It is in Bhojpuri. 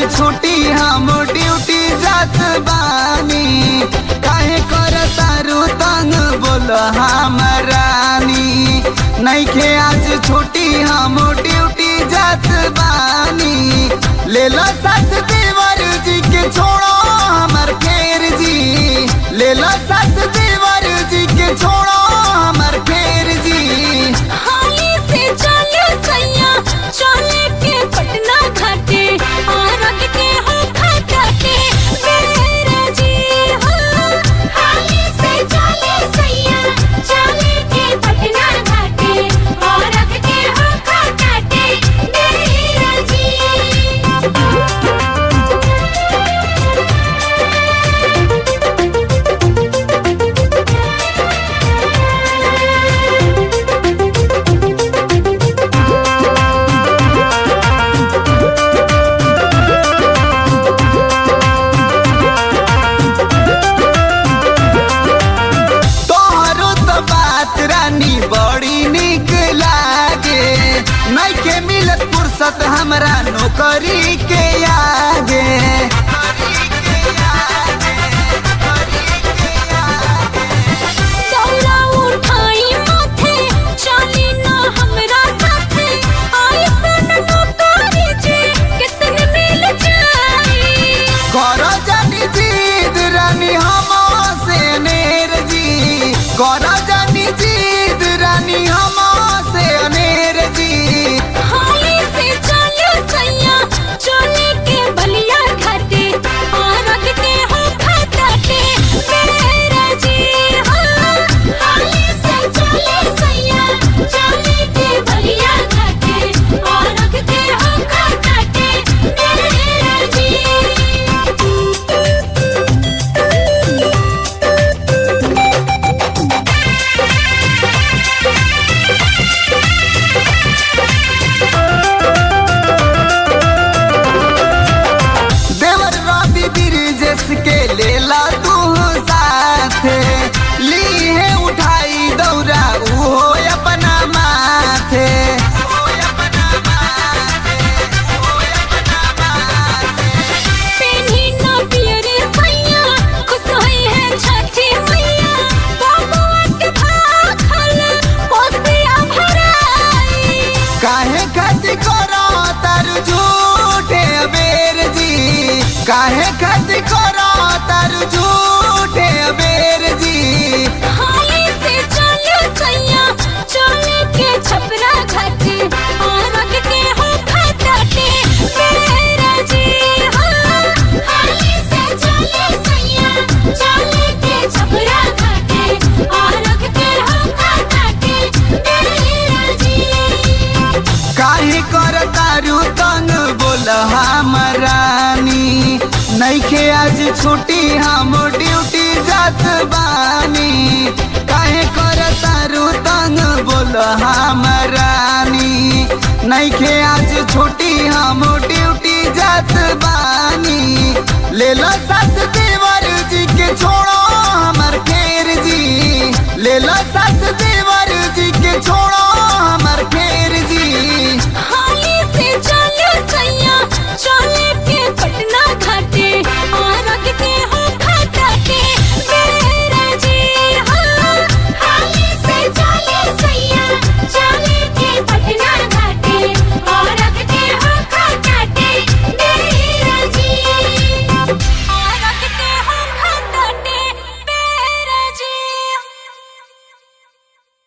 छुट्टी हम ड्यूटी जात बानी काहे कर तारू तंग बोल हमरानी नैखे आज छुट्टी हम ड्यूटी जात बानी ले लो साथ देवर जी के छोड़ो हमर फेर जी ले लो साथ देवर जी के छोड़ो हमर फेर जी हाली से चले सैया चले के पटना घाटे आरग के हो खाता के मेरा जी हाँ हाली से चले सैया चले के पटना घाटे आरग के हो खाता के मेरा जी तोहरो तो बात रानी बड़ी निक लागे नैखे मिलत फुर्सत हमरा नौकरी के आगे दौरा उठाई माथे चली ना हमरा साथे आइसन नौकरी जे कितन मिल जाई कर जानी जीद रानी हम से अनेर जी कर जानी जीद रानी हम से अनेर जी हाली से चले सैया चले के बलिया घाटे आरग के हो खाता के मेरा जी हाँ हाली से चले सैया चले के बलिया घाटे आरग के हो खाता के मेरा जी देवर रवि ब्रिजेश के लेला तू साथ ली है उठाई दौरा उहो अपना माथे पेन्ही ना पियरे सैया खुश होई है छठी मैया बबुआ के भाखल कोसिया भराई काहे खातिर करो तार झूठे अबेर जी काहे खातिर करो तार झूठे अबेर जी हाली से चले सैया चले के छपरा घाटे आरग के हो खाता के मेरा जी हाँ हाली से चले सैया चले के छपरा घाटे आरग के हो खाता के मेरा जी काहे कर तारू तंग बोल हमरानी नैखे आज छुट्टी हम ड्यूटी जात बानी काहे कर तारू तंग बोल हमरानी नैखे आज छुट्टी हम ड्यूटी जात बानी ले लो साथ देवर जी के छोड़